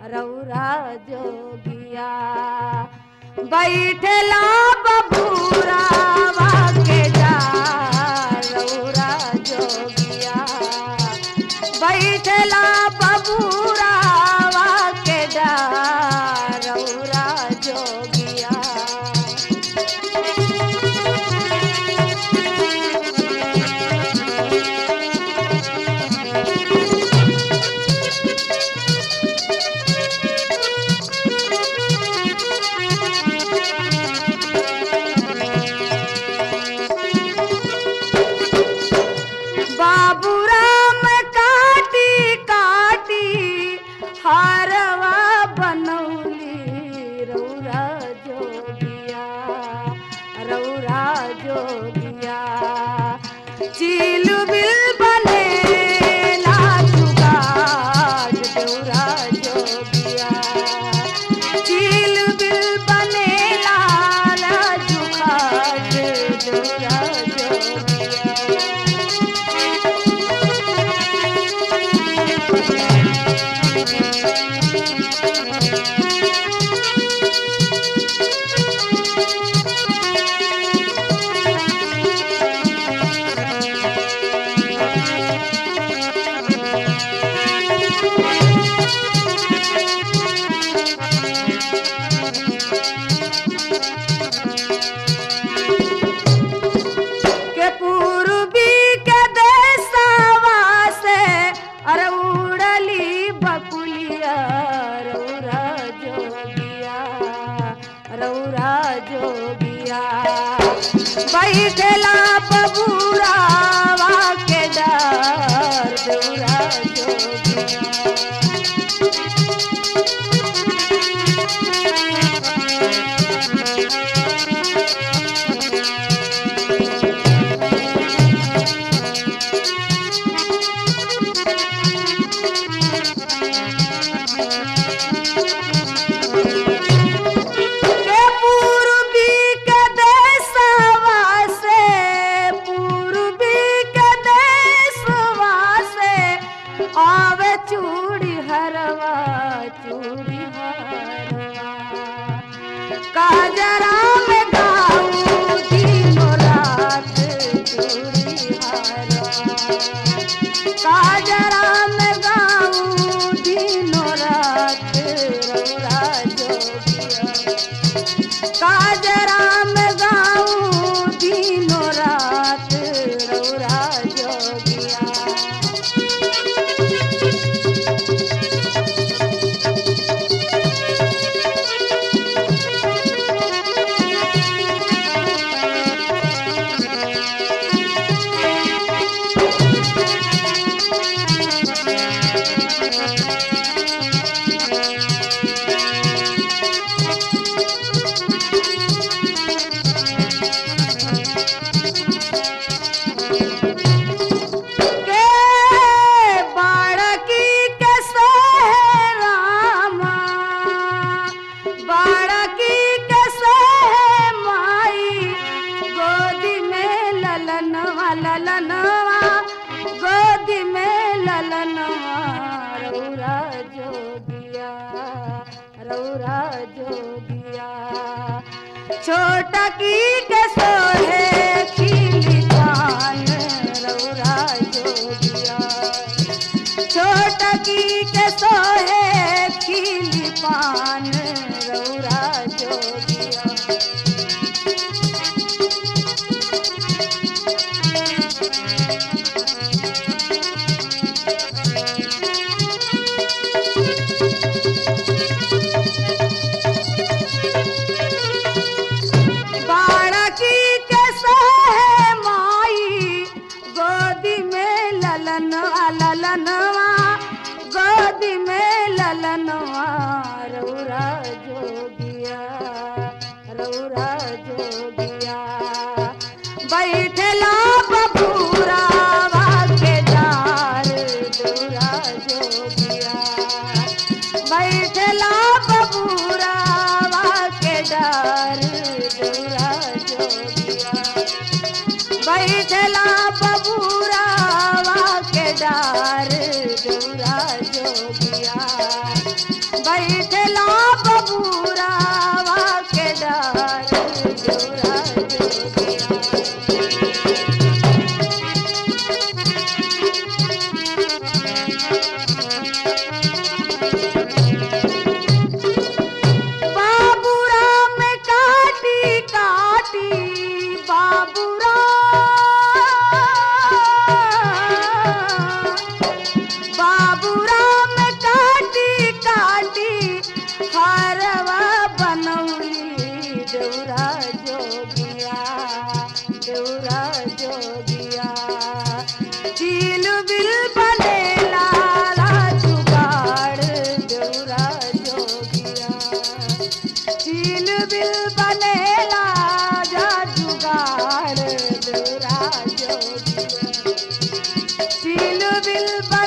रौरा जोगिया बैठला बबूरावा के डार रौरा जोगिया बैठला बबूरावा के डार रौरा जोगिया बाबूराम काटी काटी हारवा बनौली रौरा जोगिया रौरा जोगिया चील बिल बने लाजुगाज रौरा जोगिया चील बिल बने लाल जुगाज रौरा जोगिया के पूर्वी के देशवा से अरे उड़ली बकुलिया रौरा जोगिया रौरा जोगिया बैठला बबूरावा के डर रौरा जोगिया के पूर्वी के देशवा से पूर्वी के देशवा से आवे चूड़ी हरवा चूड़ी हरवा काजरा में गाऊं दिनों रात चूड़ी हरवा काजरा में गाऊं दिनों रात रौरा जोगिया काजरा में गाऊं दिनों रात रौरा जोगिया के बाड़की के सोहे रामा बाड़की के सोहे माई गोदी में ललनवा ललनवा गोदी में ललनवा रौरा जोगिया रौरा जोगिया छोटा की के सोहे खिली पान रौरा जोगिया छोटा की के सोहे खिली पान रौरा जोगिया बाड़की के सोहे माई गोदी में ललनवा ललनवा गोदी में ललनवा रौरा जोगिया रौरा जोगिया बैठला बबूरावा के डार रौरा जोगिया बैठला बबूरावा के डार रौरा जोगिया बैठला बबूरावा के डार डोरा जोगिया बैठला बबूरावा के डार देवरा जोगिया बाबूराम काटी काटी बाबूराम बाबूराम काटी काटी हरवा बनौली देवरा जोगिया देवरा जोगिया चील बिल बने लाला जुगाड़ देवरा जोगिया चील बिल बनेला जा जुगाड़ देवरा जोगिया चील बिल